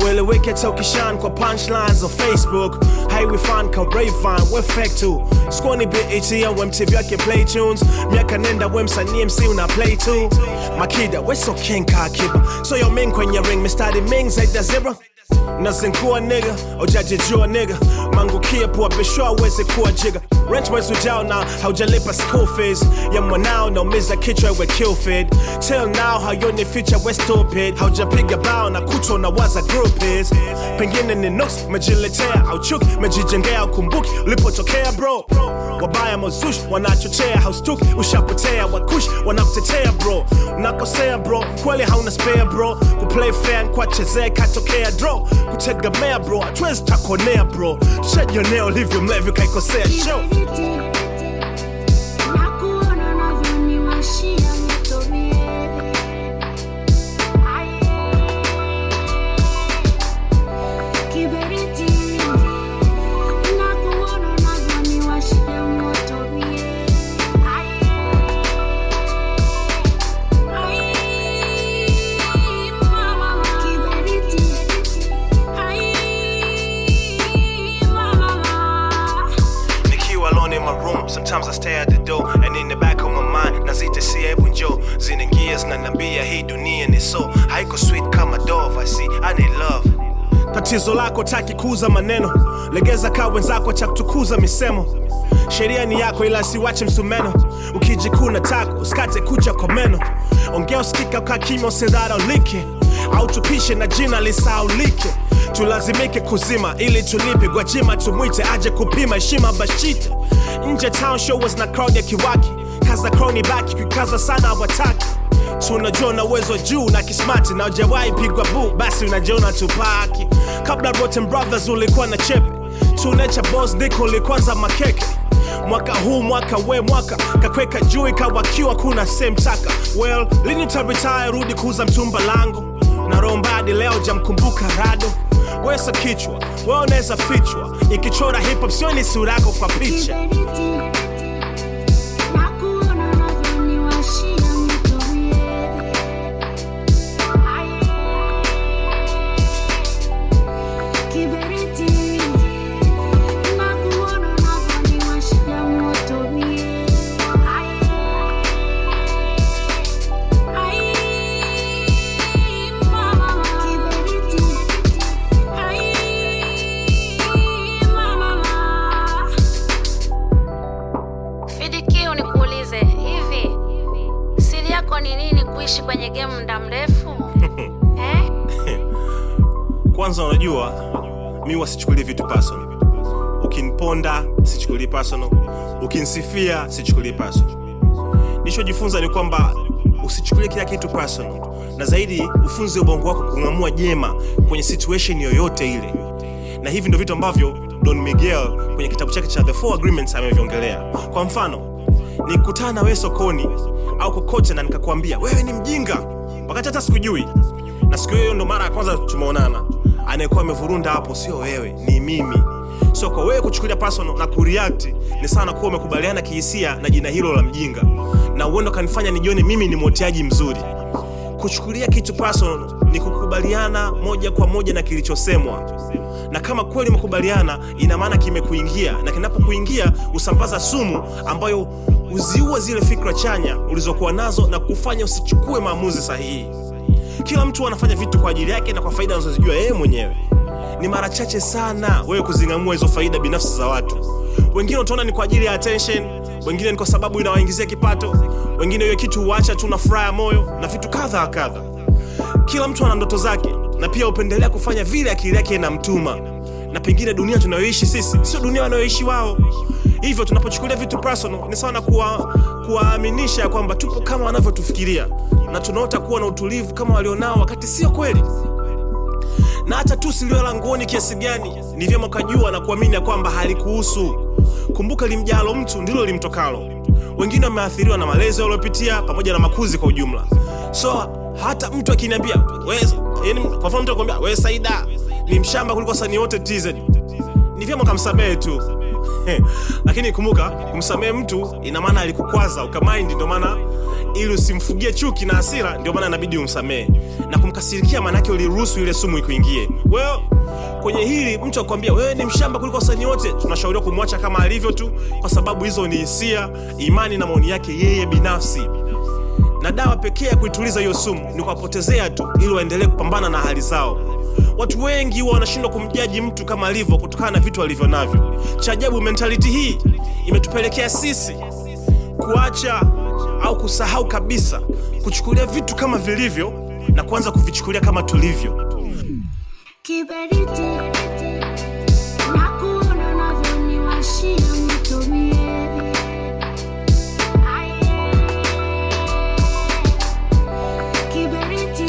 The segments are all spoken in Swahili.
ueleweke hata ukishan kwa punchlines za facebook highway fan ka Rayvan we fake tu skoni bet au mtv yake play tunes miaka nenda we msanii mc una play tu makida we so king ka kiba so yo ming kwenye ring mistari ming zaidi ya zebra nazinkua nigga ujajijua nigga mangukie pua bishwa aweze kuwa jiga rent mwezi ujao na haujalipa school fees ya mwanao naumiza kichwa we kill feed till now hayoni feature we stupid haujapiga bao na kutwa na waza group is pengine ni nooks mejiletea au chuki mejijengea ukumbuki ulipotokea bro wabaya mazushi wanachochea haustuki ushapotea wakush wanakutetea bro unakosea bro kweli hauna spare bro kuplay fair kwachezea katokea draw kutegemea bro hatuwezi takonea bro tushajionea ulivyo mlevi kaikosea show Nakuona unavyoniwashia moto mie. Kiberiti. Nakuona unavyoniwashia moto mie. Ai, mama. Kiberiti. Ai, mama. nikiwa alone in my room sometimes i stay at the door and in the back of my mind nazita si hebu njo zinaingia zinaniambia hii dunia ni so haiko sweet kama dove i see i need love tatizo lako taki kuuza maneno legeza kaa wenzako cha kutukuza misemo sheria ni yako ila siwache msumeno ukijikuna tako usikate kucha kwa meno ongea usikika kaa kimya usidharaulike au tupishe na jina lisaulike tulazimike kuzima ili tulipe gwajima tumwite aje kupima heshima bashite nje town show was na crowd ya kiwaki kaza crowni baki kuikaza sana hawataki tunajua una uwezo juu na kismati na ujawahi pigwa bu basi unajiona tupaki kabla rotten brothers ulikuwa na chepe tunecha bos ndiko ulikwanza makeke mwaka huu mwaka we mwaka kakweka juu ikawakiwa kuna semtaka well lini utaritaya rudi kuuza mtumba langu na rombadi leo jamkumbuka rado wesa kichwa we unaweza fichwa ikichora hip hop sioni sura yako kwa picha Kiberiti. Nakuona unavyoniwashia moto mie. Kiberiti. Nakuona unavyoniwashia moto mie. Ai, mama. Kiberiti. Ai, mama. Fidiki, nikuulize hivi, siri yako ni nini kuishi kwenye game muda mrefu eh? kwanza unajua mi wasichukulie vitu personal ukiniponda sichukulie personal ukinisifia sichukulie personal nilichojifunza ni kwamba usichukulie kila kitu personal na zaidi ufunze ubongo wako kung'amua jema kwenye situation yoyote ile na hivi ndo vitu ambavyo don miguel kwenye kitabu chake cha the four agreements ameviongelea kwa mfano nikutana na wewe sokoni au kokote na nikakwambia wewe ni mjinga wakati hata sikujui na siku hiyo ndo mara ya kwanza tumeonana anayekuwa amevurunda hapo sio wewe ni mimi so kwa wewe kuchukulia personal na kureact ni sana kuwa umekubaliana kihisia na jina hilo la mjinga na uendo kanifanya nijione mimi ni mwoteaji mzuri kuchukulia kitu personal ni kukubaliana moja kwa moja na kilichosemwa na kama kweli umekubaliana ina maana kimekuingia na kinapokuingia usambaza sumu ambayo huziua zile fikra chanya ulizokuwa nazo na kufanya usichukue maamuzi sahihi kila mtu anafanya vitu kwa ajili yake na kwa faida anazozijua yeye mwenyewe ni mara chache sana wewe kuzing'amua hizo faida binafsi za watu wengine utaona ni kwa ajili ya attention wengine ni kwa sababu inawaingizia kipato wengine hiyo kitu huacha tu na furaha ya moyo na vitu kadha wa kadha kila mtu ana ndoto zake na pia hupendelea kufanya vile akili yake inamtuma na pengine dunia tunayoishi sisi sio dunia wanayoishi wao hivyo tunapochukulia vitu personal ni sawa na kuwa- kuwaaminisha ya kwamba tupo kama wanavyotufikiria na tunaota kuwa na utulivu kama walionao wakati sio kweli na hata tu silio langoni kiasi gani ni vyema ukajua na kuamini ya kwamba halikuhusu kumbuka limjalo mtu ndilo limtokalo wengine wameathiriwa na malezi waliopitia pamoja na makuzi kwa ujumla so hata mtu akiniambia "Wewe- yaani kwa mfano mtu akwambia wewe saida ni mshamba kuliko wasanii wote tz ni vyema ukamsamehe tu lakini kumbuka kumsamehe mtu ina maana alikukwaza ukamaindi ndio maana ili usimfugie chuki na hasira ndio maana inabidi umsamehe na kumkasirikia maanake uliruhusu ile sumu ikuingie well, kwenye hili mtu akwambia wewe ni mshamba kuliko wasanii wote tunashauriwa kumwacha kama alivyo tu kwa sababu hizo ni hisia imani na maoni yake yeye binafsi na dawa pekee ya kuituliza hiyo sumu ni kuwapotezea tu ili waendelee kupambana na hali zao watu wengi huwa wanashindwa kumjaji mtu kama alivyo kutokana na vitu alivyo navyo cha ajabu mentality hii imetupelekea sisi kuacha au kusahau kabisa kuchukulia vitu kama vilivyo na kuanza kuvichukulia kama tulivyo Kiberiti nakuona unavyoniwashia moto mie. Kiberiti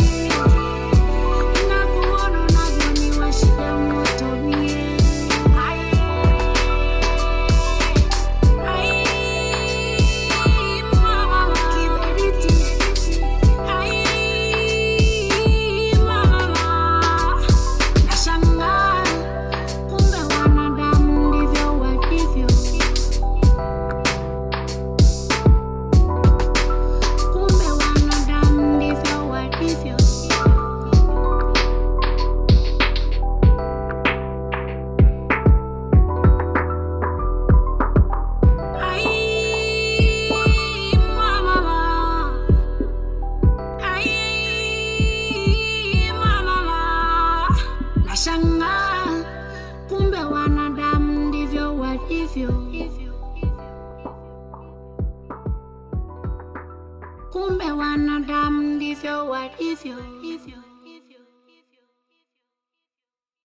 nakuona unavyoniwashia moto mie. Ai, mama, kiberiti. Ai, mama. Nashangaa kumbe wanadamu ndivyo walivyo. Kumbe wanadamu ndivyo walivyo. Ai, mama. Ai, mama. Nashangaa kumbe wanadamu ndivyo walivyo. Kumbe wanadamu ndivyo walivyo.